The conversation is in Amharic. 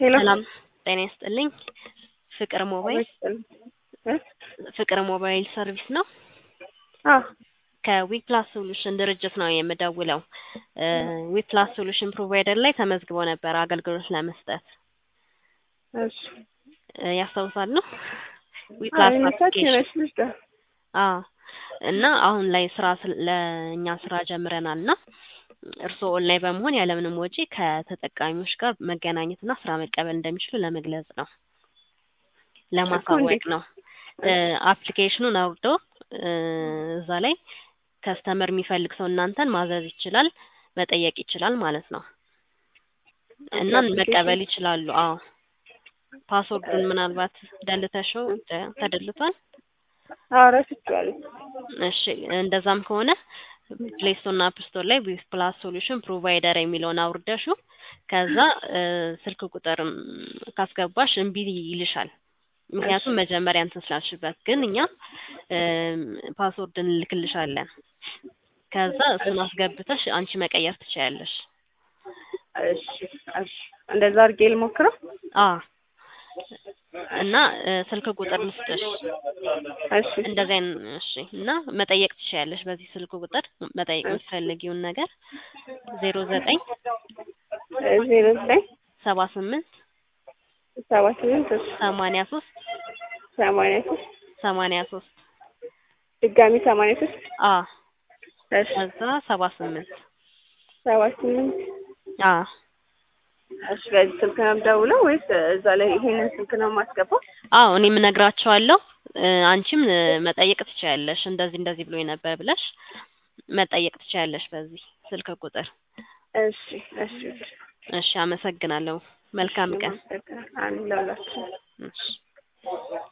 ሄሎ ሰላም ጤና ይስጥልኝ። ፍቅር ሞባይል ፍቅር ሞባይል ሰርቪስ ነው። አዎ ከዊፕላስ ሶሉሽን ድርጅት ነው የምደውለው። ዊፕላስ ሶሉሽን ፕሮቫይደር ላይ ተመዝግቦ ነበር አገልግሎት ለመስጠት እሺ እ ያስታውሳሉ? ዊፕላስ አይነታች አፕሊኬሽን ነች ልጅ ጋር አዎ እና አሁን ላይ ስራ ስለ- ለእኛ ስራ ጀምረናል እና እርስዎ ኦንላይን በመሆን ያለምንም ወጪ ከተጠቃሚዎች ጋር መገናኘትና ስራ መቀበል እንደሚችሉ ለመግለጽ ነው፣ ለማሳወቅ ነው። እ አፕሊኬሽኑን አውርደው እ እዛ ላይ ከስተመር የሚፈልግ ሰው እናንተን ማዘዝ ይችላል፣ መጠየቅ ይችላል ማለት ነው እና መቀበል ይችላሉ። አዎ ፓስወርዱን ምናልባት ደልተሽው ተ- ተደልቷል? አዎ ረስቼዋለሁ። እሺ እንደዛም ከሆነ ፕሌይ ስቶር እና አፕ ስቶር ላይ ዊዝ ፕላስ ሶሉሽን ፕሮቫይደር የሚለውን አውርደሹ ከዛ እ ስልክ ቁጥርም ካስገባሽ እምቢ ይልሻል። ምክንያቱም መጀመሪያ እንትን ስላልሽበት፣ ግን እኛ እም ፓስወርድ እንልክልሻለን። ከዛ እሱን አስገብተሽ አንቺ መቀየር ትችያለሽ። እሺ እሺ እንደዛ አድርጌ ልሞክረው። አ እና እ ስልክ ቁጥር ልስጥሽ እሺ እንደዚህ አይነት እሺ። እና መጠየቅ ትችያለሽ በዚህ ስልክ ቁጥር መጠየቅ የምትፈልጊውን ነገር ዜሮ ዘጠኝ ዜሮ ዘጠኝ ሰባ ስምንት ሰባ ስምንት እሺ ሰማንያ ሶስት ሰማንያ ሶስት ሰማንያ ሶስት ድጋሚ ሰማንያ ሶስት አ እሺ ከዛ ሰባ ስምንት ሰባ ስምንት አ እሺ በዚህ ስልክ ነው የምደውለው ወይስ እዛ ላይ ይሄንን ስልክ ነው የማስገባው? አዎ እኔም እነግራቸዋለሁ። እ አንቺም እ መጠየቅ ትችያለሽ። እንደዚህ እንደዚህ ብሎኝ ነበር ብለሽ መጠየቅ ትችያለሽ በዚህ ስልክ ቁጥር። እሺ እሺ እሺ እሺ አመሰግናለሁ። መልካም ቀን። አንድ ለሁላችን እሺ